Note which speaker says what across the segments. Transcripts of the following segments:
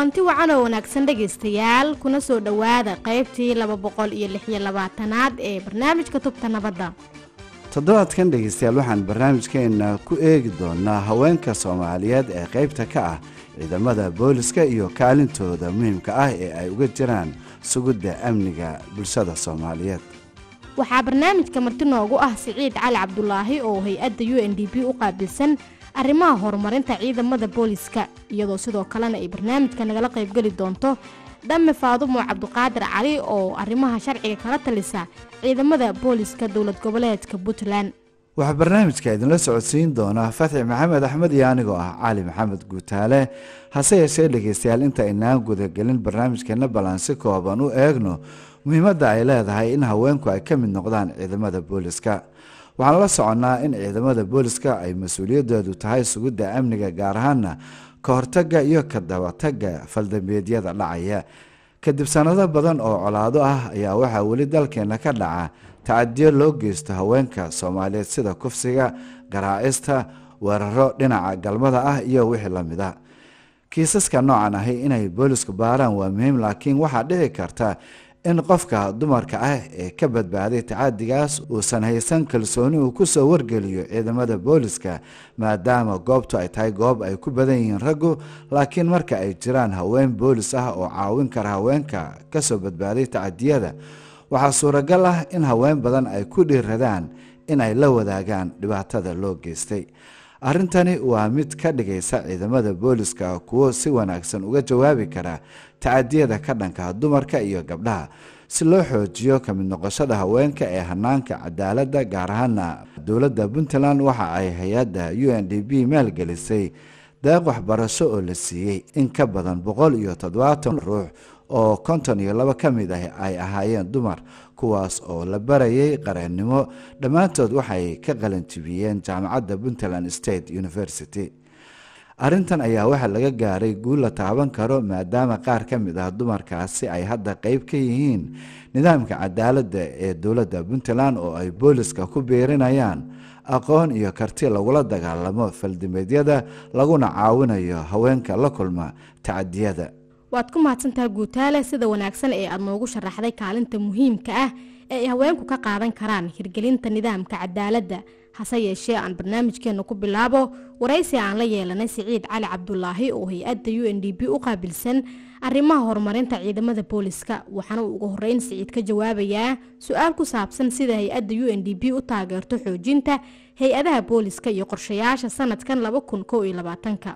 Speaker 1: kulanti wacan oo wanaagsan dhegaystayaal kuna soo dhowaada qaybtii laba boqol iyo lix iyo labaatanaad ee barnaamijka tubta nabadda
Speaker 2: toddobaadkan dhegaystayaal waxaan barnaamijkeenna ku eegi doonaa haweenka soomaaliyeed ee qaybta ka ah ciidamada booliska iyo kaalintooda muhiimka ah ee ay uga jiraan sugidda amniga bulshada soomaaliyeed
Speaker 1: waxaa barnaamijka marti noogu ah siciid cali cabdulaahi oo hay-adda u n d b u qaabilsan arrimaha horumarinta ciidamada booliska iyadoo sidoo kalena ay barnaamijka nagala qaybgeli doonto dhamme faadumo cabdiqaadir cali oo arrimaha sharciga kala talisa ciidamada booliska dowlad goboleedka puntland
Speaker 2: waxaa barnaamijka idinla socodsiin doona fatxi maxamed axmed iyo anigoo ah cali maxamed guutaale hase yeeshee dhegaystayaal inta aynaan gudagelin barnaamijkeenna ballan si kooban u eegno muhiimadda ay leedahay in haweenku ay ka mid noqdaan ciidamada booliska waxaan la soconnaa in ciidamada booliska ay mas-uuliyadoodu tahay sugidda amniga gaar ahaana ka hortagga iyo ka dabatagga faldambeedyada dhacaya kadib sannado badan oo colaado ah ayaa waxaa weli dalkeenna ka dhaca tacadiyo loo geysto haweenka soomaaliyeed sida kufsiga garaacista weeraro dhinaca galmada ah iyo wixii la mid a kiisaska noocan ahi inay boolisku baaraan waa muhiim laakiin waxaa dhici karta in qofka dumarka ah ee ka badbaaday tacadigaas uusan haysan kalsooni uu ku soo wargeliyo ciidamada booliska maadaama goobtu ay tahay goob ay ku badan yihiin raggu laakiin marka ay jiraan haween boolis ah oo caawin kara haweenka kasoo badbaaday tacadiyada waxaa suuragal ah in haween badan ay ku dhiiradaan in ay la wadaagaan dhibaatada loo geystay arrintani waa mid ka dhigaysa ciidamada booliska kuwo si wanaagsan uga jawaabi kara tacadiyada ka dhanka dumarka iyo gabdhaha si loo xoojiyo ka mid noqoshada haweenka ee hanaanka cadaaladda gaar ahaana dowladda puntland waxa ay hay-adda u n d b maalgelisay deeq waxbarasho oo la siiyey in ka badan boqol iyo toddobaatan ruux oo konton iyo laba ka mid ah ay ahaayeen dumar kuwaas oo la barayay qareennimo dhammaantood waxay ka qalanjibiyeen jaamacadda puntland state university arrintan ayaa waxaa laga gaaray guul la taaban karo maadaama qaar ka mid ah dumarkaasi ay hadda qeyb ka yihiin nidaamka cadaaladda ee dowladda puntland oo ay booliska ku biirinayaan aqoon iyo karti lagula dagaalamo faldimeedyada laguna caawinayo haweenka la kulma tacadiyada
Speaker 1: waad ku mahadsantaha guutaale sida wanaagsan ee aad noogu sharaxday kaalinta muhiimka ah ee ay haweenku ka qaadan karaan hirgelinta nidaamka cadaaladda hase yeeshee aan barnaamijkeenna ku bilaabo waraysi aan la yeelanay siciid cali cabdulaahi oo hay-adda u n d b u qaabilsan arrimaha horumarinta ciidamada booliska waxaana uu ugu horeyn siciid ka jawaabayaa su-aal ku saabsan sida hay-adda u n d b u taageerto xoojinta hay-adaha booliska iyo qorshayaasha sanadkan laba kun kow iyo labaatanka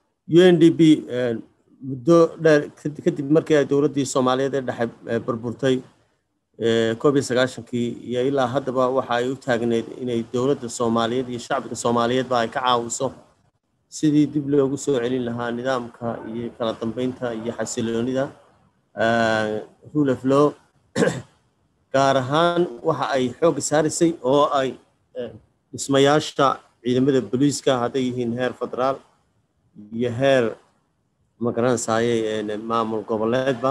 Speaker 3: u n d b muddo dheer kadib markii ay dowladdii soomaaliyeed ee dhexe burburtay koob iyo sagaashankii iyo ilaa haddaba waxa ay u taagneyd inay dowladda soomaaliyeed iyo shacbiga soomaaliyeedba ay ka caawiso sidii dib loogu soo celin lahaa nidaamka iyo kala dambeynta iyo xasiloonida rule of law gaar ahaan waxa ay xoogga saarisay oo ay dhismayaasha ciidamada booliiska hadday yihiin heer federaal iyo heer magaranaysaayey maamul goboleedba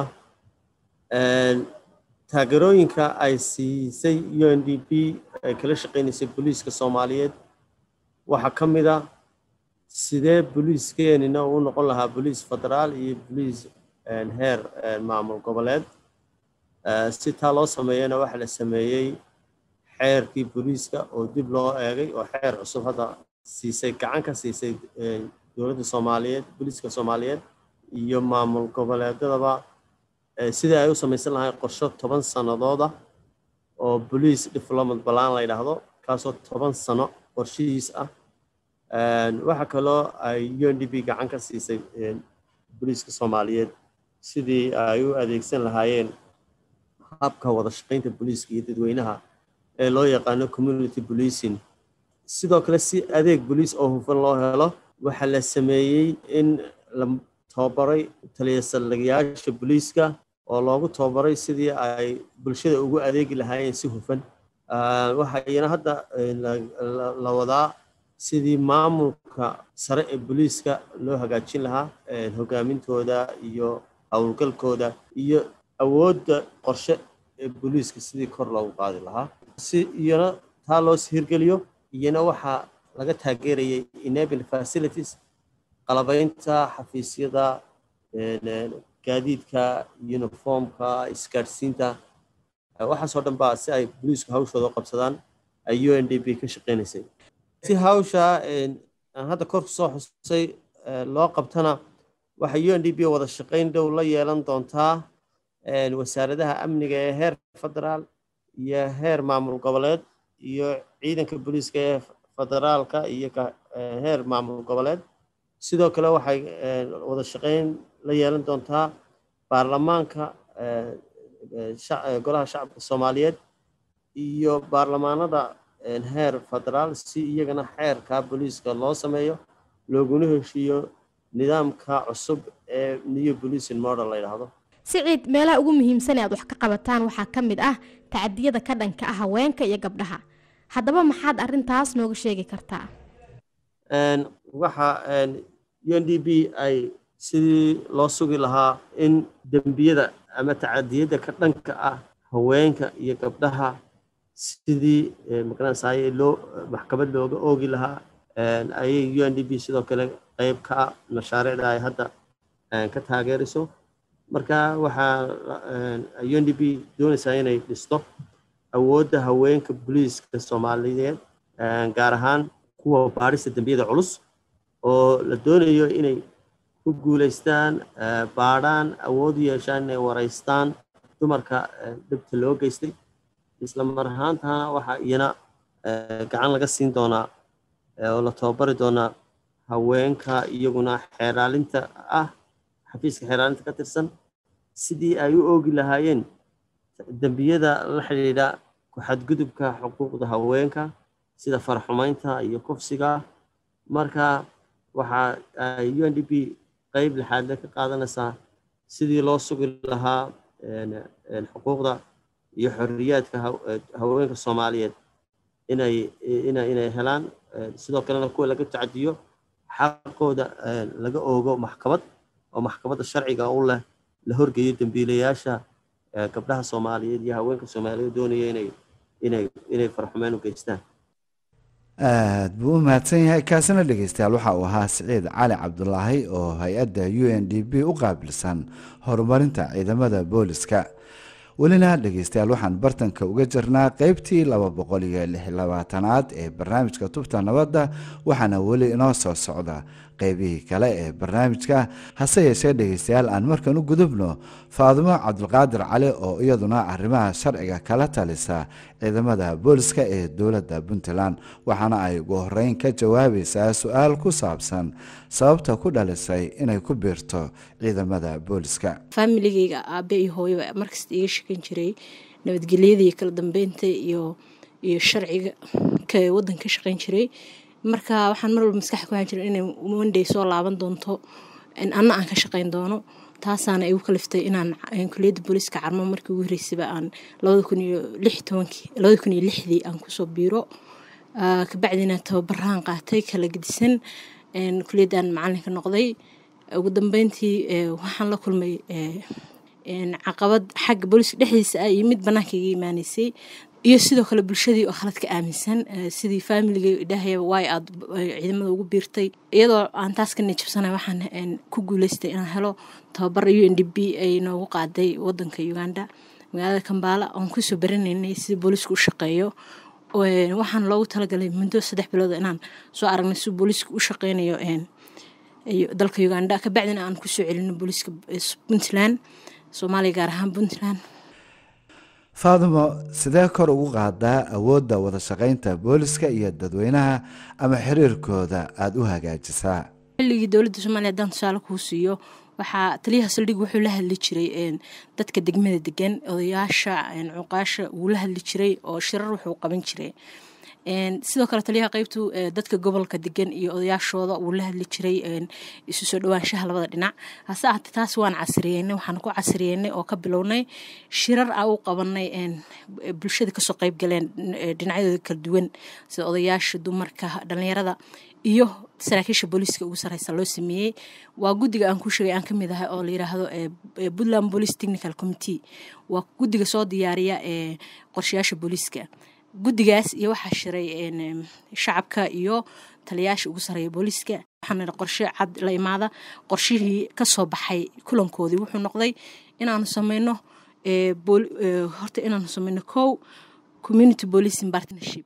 Speaker 3: taageerooyinka ay siisay u n d b ay kala shaqeynaysay booliiska soomaaliyeed waxaa ka mid a sidee booliiskeenina uu noqon lahaa booliis federaal iyo booliis heer maamul goboleed si taa loo sameeyana waxaa la sameeyey xeerkii booliiska oo dib loo eegay oo xeer cusub hadda siisay gacan ka siisay dowladda soomaaliyeed booliiska soomaaliyeed iyo maamul goboleedadaba sidii ay u samaysan lahayn qorsho toban sanadooda oo bolice development balan la yidhaahdo kaasoo toban sano qorshihiis ah waxaa kaloo ay u n d b gacan ka siisay boliiska soomaaliyeed sidii ay u adeegsan lahaayeen habka wada shaqaynta boliiska iyo dadweynaha ee loo yaqaano community policing sidoo kale si adeeg boliis oo hufan loo helo waxaa la sameeyey in la tababaray taliya saldhigayaasha boliiska oo loogu tababaray sidii ay bulshada ugu adeegi lahaayeen si hufan waxa iyana hadda la wadaa sidii maamulka sare ee boliiska loo hagaajin lahaa hogaamintooda iyo howlgalkooda iyo awoodda qorshe ee boliiska sidii kor loogu qaadi lahaa si iyana taa loo hirgeliyo iyana waxaa laga taageerayay enabling facilities qalabaynta xafiisyada gaadiidka uniformka isgaadhsiinta waxaasoo dhan baa si ay booliisku hawshooda u qabsadaan ay u n d b ka shaqeynaysay si hawsha aan hadda kor kusoo xusay loo qabtana waxay u n d b wada shaqayn dhow la yeelan doontaa wasaaradaha amniga ee heer federaal iyo heer maamul goboleed iyo ciidanka booliiska ee federaalka iyo heer maamul goboleed sidoo kale waxay wada shaqayn la yeelan doontaa baarlamaanka golaha shacabka soomaaliyeed iyo baarlamaanada heer federaal si iyagana xeerka booliiska loo sameeyo looguna heshiiyo nidaamka cusub ee new policing model la yidhaahdo
Speaker 1: siciid meelaha ugu muhiimsan ee aad wax ka qabataan waxaa ka mid ah tacadiyada ka dhanka ah haweenka iyo gabdhaha haddaba maxaad arintaas nooga sheegi kartaa
Speaker 3: waxa u n d b ay sidii loo sugi lahaa in dembiyada ama tacadiyada ka dhanka ah haweenka iyo gabdhaha sidii magaranaysaay loo maxkamad looga oogi lahaa ayay u n d b sidoo kale qeyb ka ah mashaariicda ay hadda ka taageerayso marka waxaa u n d b doonaysaa inay dhisto awoodda haweenka booliiska soomaaliyeed gaar ahaan kuwa baadhista dembiyada culus oo la doonayo inay ku guulaystaan baadhaan awood u yeeshaan inay waraystaan dumarka dhibta loo geystay isla mar ahaantana waxaa iyana gacan laga siin doonaa oo la tababari doonaa haweenka iyaguna xeeraalinta ah xafiiska xeeraalinta ka tirsan sidii ay u oogi lahaayeen dembiyada la xidhiidha ku-xadgudubka xuquuqda haweenka sida farxumaynta iyo kufsiga marka waxa ay u n d b qeyb lixaadle ka qaadanaysaa sidii loo sugi lahaa xuquuqda iyo xorriyaadka haweenka soomaaliyeed inay inay helaan sidoo kalena kuwa laga tacadiyo xaqooda laga oogo maxkamad oo maxkamadda sharciga u leh la horgeeyo dembiilayaasha gabdhaha soomaaliyeed iyo haweenka soomaaliyeed doonaya inay inay inay farxumeen u geystaan
Speaker 2: aad buu u mahadsan yahay kaasina dhegeystayaal waxa uu ahaa siciid cali cabdulaahi oo hay-adda u n d b u qaabilsan horumarinta ciidamada booliska welina dhegeystayaal waxaan bartanka uga jirnaa qeybtii laba boqol iyo lix labaatanaad ee barnaamijka tubta nabadda waxaana weli inoo soo socda qeybihii kale ee barnaamijka hase yeeshee dhegeystayaal aan markan u gudubno faadimo cabdulqaadir cali oo iyaduna arrimaha sharciga kala talisa ciidamada booliska ee dowladda puntland waxaana ay ugu horeyn ka jawaabaysaa su-aal ku saabsan sababta ku dhalisay inay ku biirto ciidamada booliska
Speaker 4: faamiligeyga aabe iyo hooyo markasta iga shekan jiray nabadgelyada iyo kala dambeynta iyo iyo sharciga ka wadanka ka shaqeyn jiray marka waxaan mar walba maskaxa ku haan jira inay monday soo laaban doonto anna aan ka shaqeyn doono taasaana igu kaliftay inaan kuliyadda booliiska carmo markii ugu horeysaba aan labada kun iyo lix tobankii labada kun iyo lixdii aan kusoo biiro kabacdina tababarahan qaatay kala gedisan kuliyaddan macalinka noqday ugu dambeyntii waxaan la kulmay caqabad xagga booliiska dhexdiisa ah iyo mid bannaanka iga imaaneysay iyo sidoo kale bulshadii oo khalad ka aaminsan sidii faamiligay idhaahaya waay aad ciidamada ugu biirtay iyadoo aan taas ka nijabsanay waxaan ku guuleystay inaan helo tababar u n d b ay noogu qaaday wadanka uganda magaalada kambaala oon kusoo baranaynay sida booliisku u shaqeeyo waxaan loogu talagalay muddo saddex bilood inaan soo aragnay si booliisku u shaqeynayo dalka uganda kabacdina aan kusoo celino booliiska puntland soomaaliya gaar ahaan puntland
Speaker 2: faadimo sidee kor ugu qaadaa awoodda wada shaqaynta booliska iyo dadweynaha ama xiriirkooda aada u hagaajisaa
Speaker 4: xilligii dowladda soomaliya haddaan tusaale kuu siiyo waxaa taliyaha saldhig wuxuu la hadli jiray dadka degmada degan odayaasha cuqaasha wuu la hadli jiray oo shirar wuxuu qaban jiray sidoo kale taliyaha qeybtu dadka gobolka degan iyo odayaashooda wuu la hadli jiray isu soo dhawaanshaha labada dhinac hase ahaatee taas waan casriyeynay waxaan ku casriyeynay oo ka bilownay shirar a u qabanay bulshada kasoo qeyb galeen dhinacyadooda kala duwan sida odayaasha dumarka dhalinyarada iyo saraakiisha booliiska ugu sareysa loo sameeyey waa guddiga aan ku sheegay aan ka mid ahay oo la yiraahdo puntland police technical committee waa guddiga soo diyaariya ee qorshayaasha booliiska guddigaas iyo waxaa shiray shacabka iyo taliyaasha ugu sareeya booliiska waxaan nidhi qorshe cad la imaada qorshihii ka soo baxay kulankoodii wuxuu noqday inaanu sameyno horta inaanu sameyno kow community policing partnership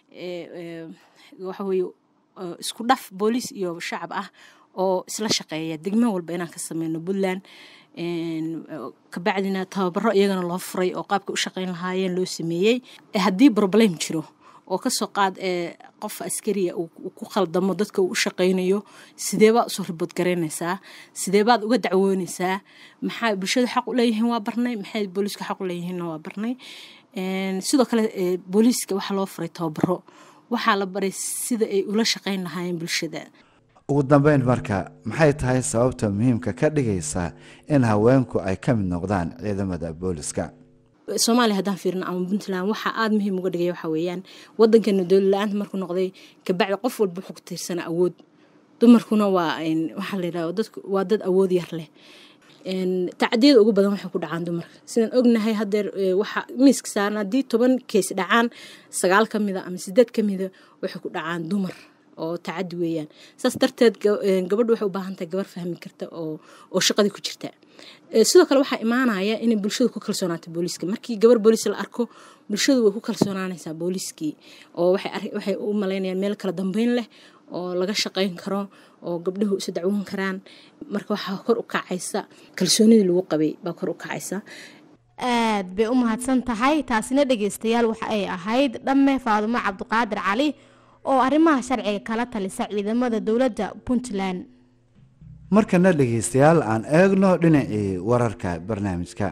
Speaker 4: waxa weeye isku dhaf booliis iyo shacab ah oo isla shaqeeya degmo walba inaan ka sameyno puntland kabacdina tababaro iyagana loo furay oo qaabka u shaqeyn lahaayeen loo sameeyey haddii problem jiro oo kasoo qaad ee qof askariya uu ku khaldamo dadka uu u shaqaynayo sideebaad usoo ribood garaynaysaa sideebaad uga dacwoonaysaa maxaa bulshada xaq u leeyihiin waa barnay maxay booliiska xaq u leeyihiinna waa barnay sidoo kale booliiska waxaa loo furay tababaro waxaa la baray sida ay ula shaqayn lahaayeen bulshada
Speaker 2: ugu dambeyn marka maxay tahay sababta muhiimka ka dhigaysa in haweenku ay ka mid noqdaan ciidamada booliska
Speaker 4: soomaaliya haddaan fiirino ama puntland waxaa aada muhiim uga dhigaya waxaa weeyaan waddankeena dowlad la-aanta markuu noqday kabacdi qof walba wuxuu ku tiirsanaa awood dumarkuna waa waxaa la yidhahda dadku waa dad awood yar leh tacdiyada ugu badan waxay ku dhacaan dumarka sidaan ognahay hadeer waxa miiska saaran haddii toban kees dhacaan sagaal ka mida ama sideed ka mida waxay ku dhacaan dumar oo tacadi weeyaan saas darteed gabadhu waxay u baahan tahay gabar fahmi karta oo oo shaqadii ku jirta sidoo kale waxaa imaanaya inay bulshadu ku kalsoonaato booliiska markii gabar booliis la arko bulshadu way ku kalsoonaanaysaa booliiskii oo waxay u malaynayaan meel kala dambeyn leh oo laga shaqayn karo oo gabdhuhu isu dacwoon karaan marka waxaa kor u kacaysa kalsoonidii lagu qabay baa kor u kacaysa
Speaker 1: aad bay u mahadsan tahay taasina dhegeystayaal waxa ay ahayd dhamme faadumo cabdiqaadir cali oo arrimaha sharciga kala talisa ciidamada dowladda puntland
Speaker 2: markana dhegeystayaal aan eegno dhinacii wararka barnaamijka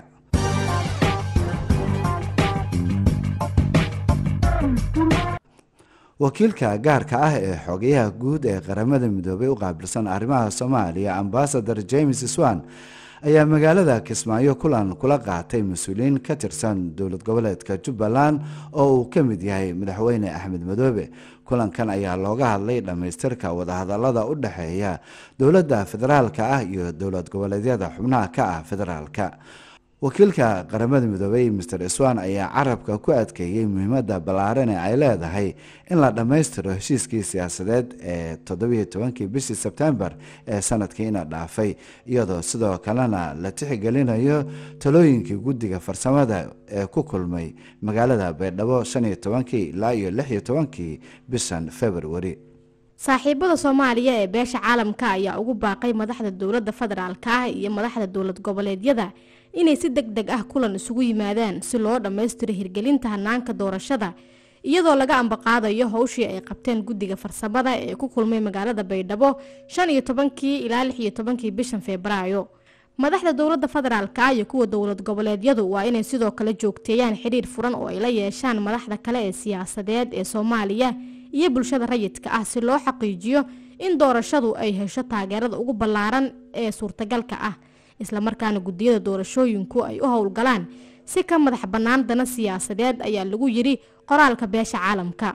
Speaker 2: wakiilka gaarka ah ee xogayaha guud ee qaramada midoobay u qaabilsan arrimaha soomaaliya ambasador james swan ayaa magaalada kismaayo kulan kula qaatay mas-uuliyiin ka tirsan dowlad goboleedka jubbaland oo uu ka mid yahay madaxweyne axmed madoobe kulankan ayaa looga hadlay dhammaystirka wadahadalada u dhexeeya dowladda federaalka ah iyo dowlad goboleedyada xubnaha ka ah federaalka wakiilka qaramada midoobey master swan ayaa carabka ku adkeeyey muhiimada ballaaran ee ay leedahay in la dhammaystiro heshiiskii siyaasadeed ee toddobiyo tobankii bishii sebtembar ee sanadkiina dhaafay iyadoo sidoo kalena la tixgelinayo talooyinkii guddiga farsamada ee ku kulmay magaalada baydhabo shan iyo tobankii ilaa iyo lix iyo tobankii bishan februari
Speaker 1: saaxiibada soomaaliya ee beesha caalamka ayaa ugu baaqay madaxda dowladda federaalka ah iyo madaxda dowlad goboleedyada inay si deg deg ah kulan isugu yimaadaan si loo dhammaystiro hirgelinta hanaanka doorashada iyadoo laga ambaqaadayo howshii ay qabteen guddiga farsamada ee ku kulmay magaalada baydhabo shan iyo tobankii ilaa lix iyo tobankii bishan febraayo madaxda dowladda federaalka iyo kuwa dowlad goboleedyadu waa inay sidoo kale joogteeyaan xidhiir furan oo ay la yeeshaan madaxda kale ee siyaasadeed ee soomaaliya iyo bulshada rayidka ah si loo xaqiijiyo in doorashadu ay hesho taageerada ugu ballaaran ee suurtagalka ah islamarkaana guddiyada doorashooyinku ay u howlgalaan si ka madax bannaan dana siyaasadeed ayaa lagu yidhi qoraalka beesha caalamka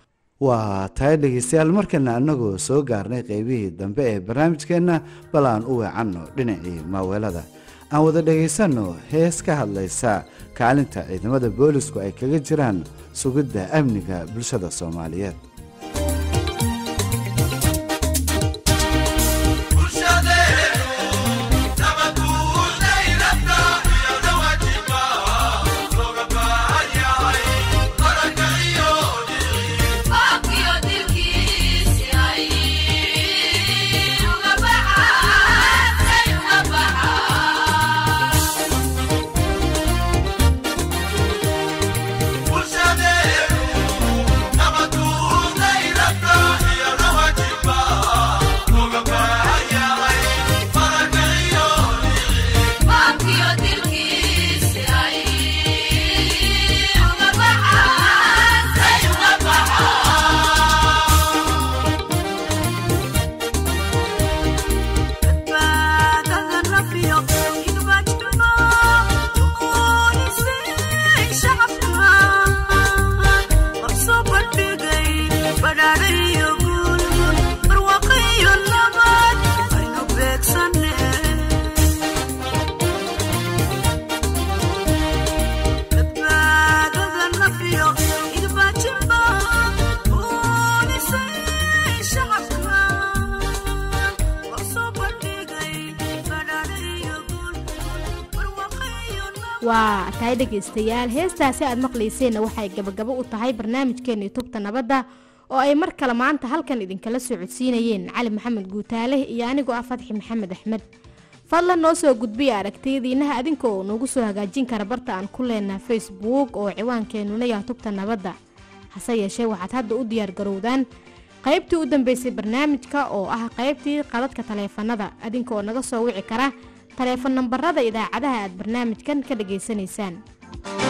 Speaker 2: waa tahay dhegeystayaal markana annagoo soo gaarnay qeybihii dambe ee barnaamijkeenna bal aan u weecanno dhinacii maaweelada aan wada dhegaysanno hees ka hadlaysa kaalinta ciidamada boolisku ay kaga jiraan sugidda amniga bulshada soomaaliyeed
Speaker 5: Bulshadeenu nabaduu
Speaker 1: waa tahay dhegaystayaal heestaasi aad maqlayseenna waxay gabagabo u tahay barnaamijkeennii tubta nabadda oo ay mar kale maanta halkan idinkala soo codsiinayeen cali maxamed guutaale iyo anigoo ah fatxi maxamed axmed fadlan noo soo gudbiya aragtiyadiinaha adinka oo noogu soo hagaajin kara barta aan ku leenaha facebook oo ciwaankeenuna yaha tubta nabadda hase yeeshee waxaad hadda u diyaargarowdaan qaybtii u dambeysay barnaamijka oo ah qaybtii qadadka taleefanada adinka oo naga soo wici kara taleefon nambarada idaacadaha aad barnaamijkan ka dhageysanaysaan